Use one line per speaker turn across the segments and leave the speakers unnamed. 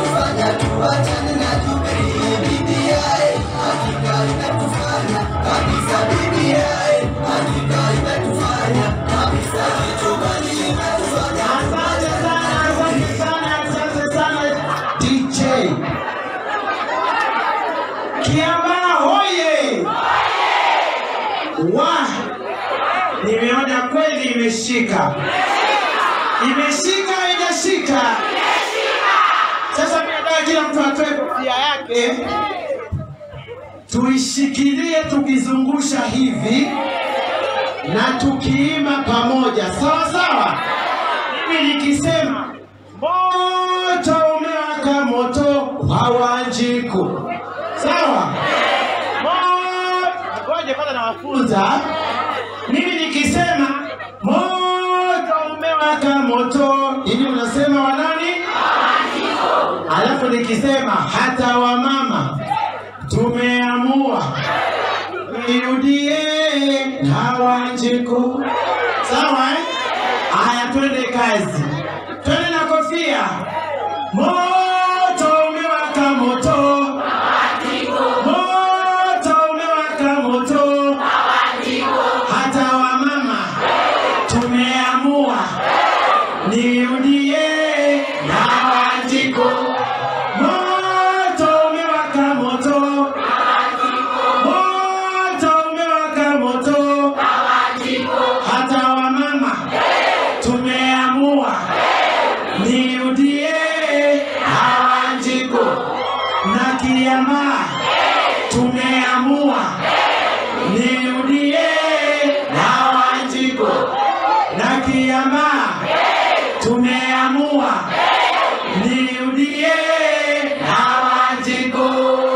imetufanya tuachane na Jubilee. BBI hakika imetufanya kabisa. BBI hakika imetufanya kabisa. Kichugani imetufanya
Asante sana, asante sana, asante sana DJ. Kiambaa hoye! Wa, nimeona kweli imeshika, imeshika, haijashika. Sasa mimi nataka kila mtu atoe kofia yake, tuishikilie tukizungusha hivi na tukiima pamoja, sawa sawa. Mimi nikisema moto umewaka, moto wa Wanjiku, sawa. Moto- Ngoja kwanza nawafunza. Mimi nikisema moto umewaka, moto, hivi unasema wa nani? Alafu nikisema hata wamama tumeamua irudie na Wanjiku, sawa eh? Haya, twende kazi, twende na kofia. Moto umewaka moto, moto umewaka moto, hata wamama tumeamua nirudie na Wanjiku. Moto umewaka moto, moto umewaka moto, hata wamama tumeamua nirudie Hawanjiku na Kiambaa tumeamua nirudie Hawanjiku na Kiambaa tumeamua nirudie Hawanjiku.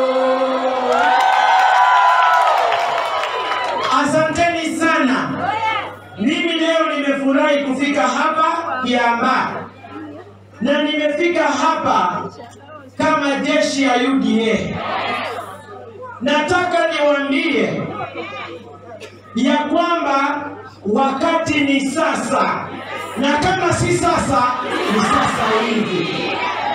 Asanteni sana. Mimi leo nimefurahi kufika hapa Kiambaa na nimefika hapa kama jeshi ya UDA. Nataka niwaambie ya kwamba wakati ni sasa, na kama si sasa ni sasa hivi.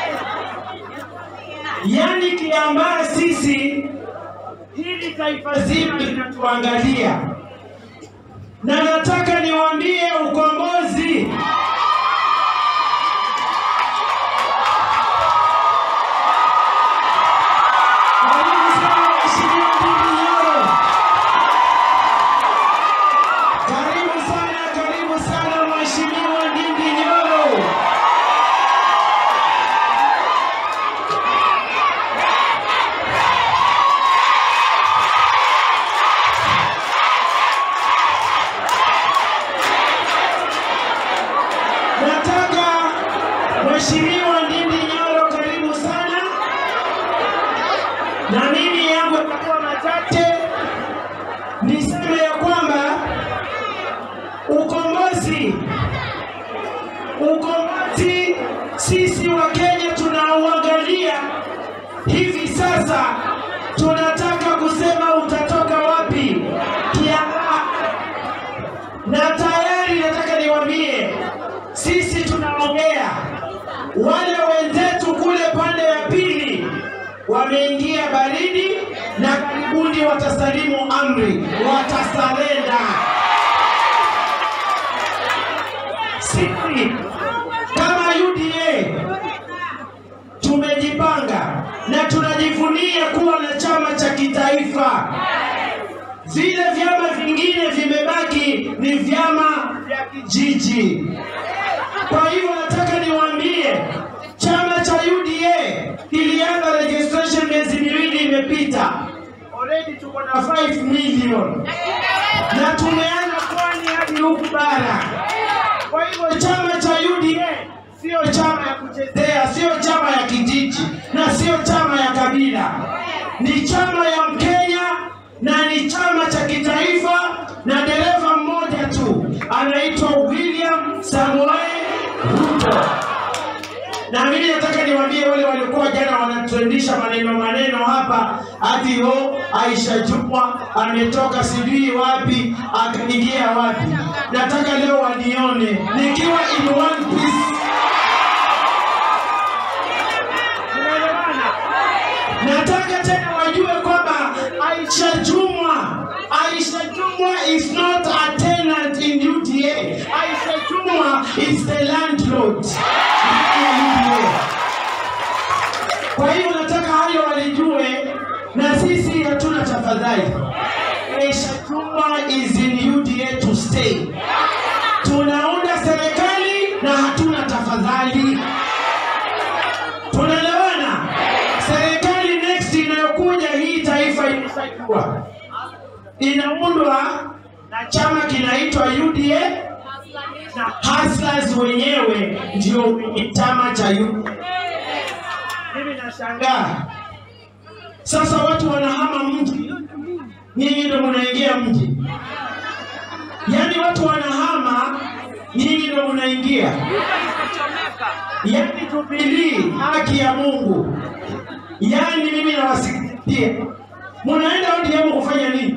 Yaani Kiambaa sisi, hili taifa zima linatuangalia na nataka niwaambie ukombozi Karibu sana Mheshimiwa Ndindi Nyoro. Karibu sana, karibu sana Mheshimiwa Ndindi Nyoro. Nataka Mheshimiwa Ndindi Nyoro, karibu sana, na mimi yangu yatakuwa machache. Niseme ya kwamba ukombozi, ukombozi sisi wa Kenya tunauangalia hivi sasa, tunataka kusema utatoka wapi Kiambaa na tayari nataka niwaambie, sisi tunaongea, wale wenzetu kule pande ya pili wameingia baridi na karibuni watasalimu amri, watasarenda. Sisi kama UDA tumejipanga na tunajivunia kuwa na chama cha kitaifa. Vile vyama vingine vimebaki ni vyama vya kijiji. Kwa hivyo nataka niwaambie, chama cha UDA kilianza registration miezi miwili imepita, already tuko na 5 million na tumeanza pwani hadi huku bara. Kwa hivyo chama cha UDA sio chama ya kuchezea, sio chama ya kijiji na sio chama ya kabila, ni chama ya Mkenya na ni chama cha kitaifa, na dereva mmoja tu anaitwa William Samoei Ruto. Na mimi nataka niwaambie wale waliokuwa jana wanatrendisha maneno maneno hapa, ati ho Aisha Jumwa ametoka sijui wapi akaingia wapi. Nataka leo wanione nikiwa in one piece. tena wajue kwamba Aisha Jumwa, Aisha Jumwa is not a tenant in UDA. Aisha Jumwa is the landlord ya UDA. Kwa hiyo nataka hayo walijue, na sisi hatuna tafadhali. Aisha Jumwa is in UDA to stay. Tunaunda serikali na hatuna tafadhali. Tunaelewana? Serikali next inayokuja hii taifa imeshajua inaundwa na chama kinaitwa UDA na hustlers wenyewe ndio wenye chama cha UDA. Mimi nashangaa sasa, watu wanahama mji, nyinyi ndio mnaingia mji. Yaani watu wanahama, nyinyi ndio mnaingia. Yaani Jubilee, haki ya Mungu. Yaani mimi nawasikia, mnaenda ODM kufanya nini?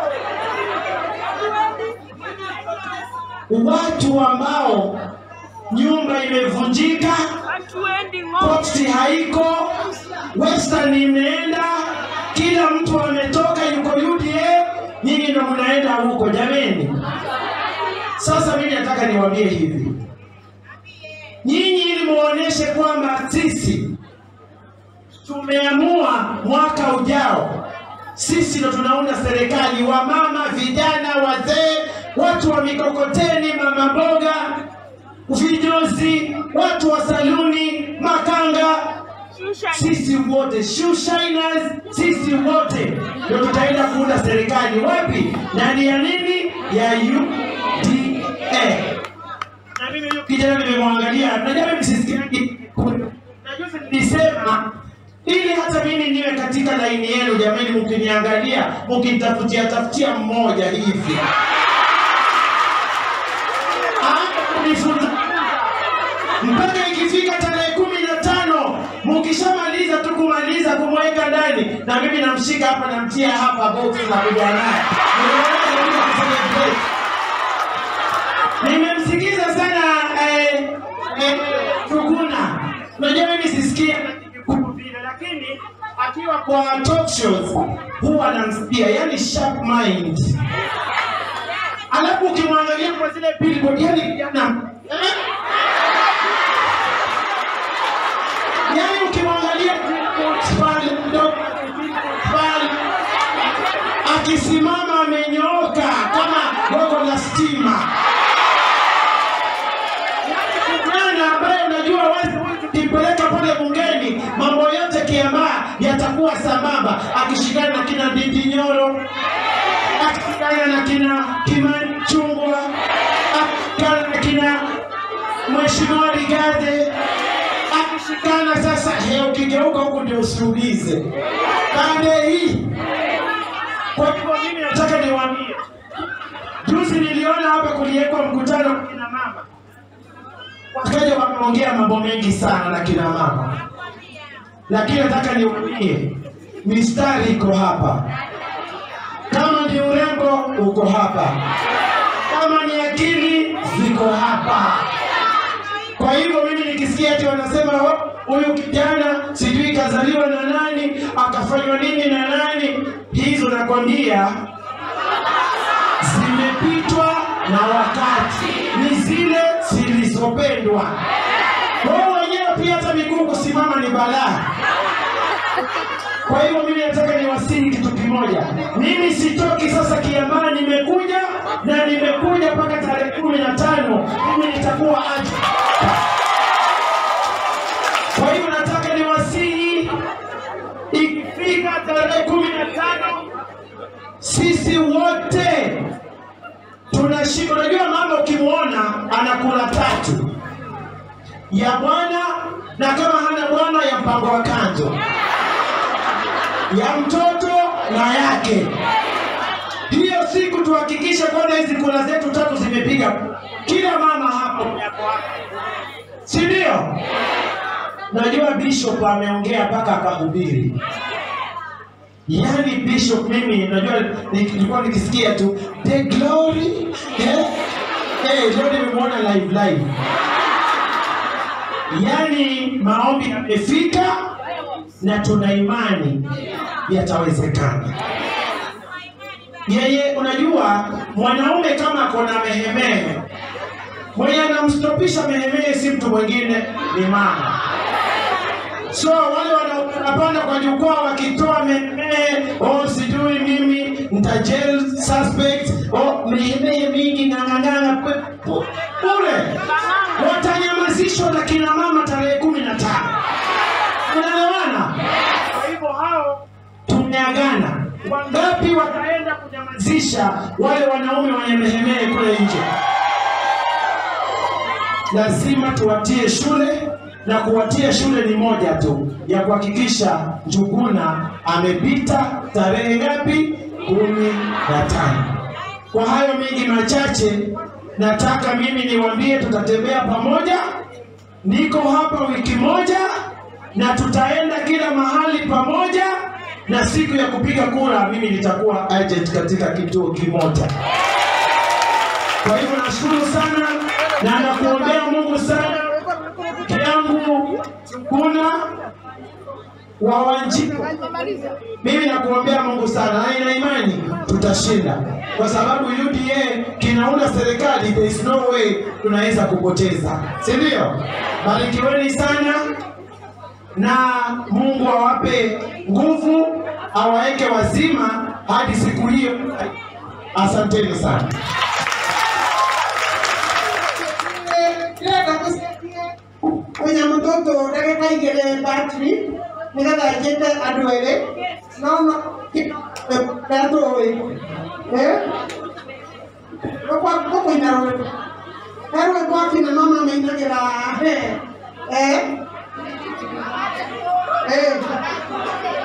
Watu ambao nyumba imevunjika,
Hatuendi ng'ombe.
posti haiko, western imeenda, kila mtu ametoka, yuko UDA, nyinyi ndio mnaenda huko. Jameni, sasa mimi nataka niwaambie hivi, nyinyi ili muoneshe kwamba sisi tumeamua mwaka ujao sisi ndo tunaunda serikali, wamama, vijana, wazee, watu wa mikokoteni, mama mboga, vinyozi, watu wa saluni, makanga,
Shusha
sisi wote shoe shiners, sisi wote ndio tutaenda kuunda serikali. Wapi? Ndani ya nini? Ya UDA. Na mimi huyo kijana nimemwangalia, najua mimi sisikiagi. Najuzi nilisema ili hata mimi niwe katika laini yenu, jamani, mkiniangalia mkinitafutia tafutia mmoja hivi Aanze kunifunza mpaka ikifika tarehe kumi na tano mkishamaliza tu kumaliza kumweka ndani, na mimi namshika hapa namtia hapa box na kuja naye Nimeona kuja kufanya break. Nimemsikiza sana eh, eh, Tuguna. Unajua mimi sisikia Kikuu vile, lakini akiwa kwa talk shows huwa namsikia, yani sharp mind. Alafu ukimwangalia kwa zile billboard, yani kijana eh? yani ukimwangalia billboards pale mdogo pale akisimama amenyooka kama gogo la stima kijana ambaye unajua wazi ukimpeleka pale bungeni mambo yote kiambaa yatakuwa sambamba, akishikana na kina Ndindi Nyoro, akishikana na kina Kimani Chungwa, akishikana na kina Mheshimiwa Rigade, akishikana sasa. He, ukigeuka huku ndio usiulize pande hii. Kwa hivyo mimi nataka niwaambie, juzi niliona hapa kuliwekwa mkutano wa kina mama wakaja wakaongea mambo mengi sana na kina mama, lakini nataka niwaambie mistari iko hapa. Kama ni urembo uko hapa, kama ni akili ziko hapa. Kwa hivyo mimi nikisikia ati wanasema "Oh, huyu kijana sijui kazaliwa na nani akafanywa nini na nani, hizo nakwambia zimepitwa na wakati, ni zile zilizopendwa. Wao wenyewe pia hata miguu kusimama ni balaa. Kwa hivyo mimi nataka niwasihi kitu kimoja, mimi sitoki sasa Kiambaa, nimekuja na nimekuja mpaka tarehe kumi na tano mimi nitakuwa aje. Kwa hivyo nataka niwasihi, ikifika tarehe kumi na tano sisi wote tunashika. Unajua mama ukimwona anakula tatu ya bwana, na kama hana bwana ya mpango wa kanzo, ya mtoto na yake. Hiyo siku tuhakikishe kwamba hizi kula zetu tatu zimepiga kila mama hapo, si ndio? Najua Bishop ameongea mpaka akahubiri. Yaani Bishop mimi najua nilikuwa nikisikia tu the glory eh eh leo nimemwona live live. Yaani maombi yamefika na tuna imani yatawezekana. Yeye unajua, mwanaume kama kona mehemehe, mwenye anamstopisha mehemehe si mtu mwingine, ni mama. So wale wana- wanapanda kwa jukwaa wakitoa mehemehe, oh, sijui mimi nita jail suspect, oh, mehemehe mingi ng'ang'ang'ana kwe- pu- kule watanyamazishwa na kina mama tarehe kumi na tano. Unaelewana? Kwa hivyo hao tumeagana. Wangapi wataenda kunyamazisha wale wanaume wenye mehemehe kule nje? Lazima tuwatie shule na kuwatia shule ni moja tu ya kuhakikisha Njuguna amepita tarehe ngapi? kumi na tano. Kwa hayo mengi machache, nataka mimi niwaambie, tutatembea pamoja. Niko hapa wiki moja na tutaenda kila mahali pamoja, na siku ya kupiga kura mimi nitakuwa agent katika kituo kimoja. Kwa hivyo nashukuru sana na nakuombea Mungu sana yangu kuna wa Wanjiku. Mimi nakuombea Mungu sana na ina imani tutashinda, kwa sababu UDA kinaunda serikali, there is no way tunaweza kupoteza, si ndio? Barikiweni sana na Mungu awape nguvu, awaweke wazima hadi siku hiyo. Asanteni sana.
ndĩrenda gũcenjia mũnyamũ tũtũ ndagĩka igĩrĩ batiri nĩgetha njĩte andũ erĩ no no ũrĩa tũĩ gũkũina rwĩmbo he rwĩmbo akina mama mainagĩra he eh eh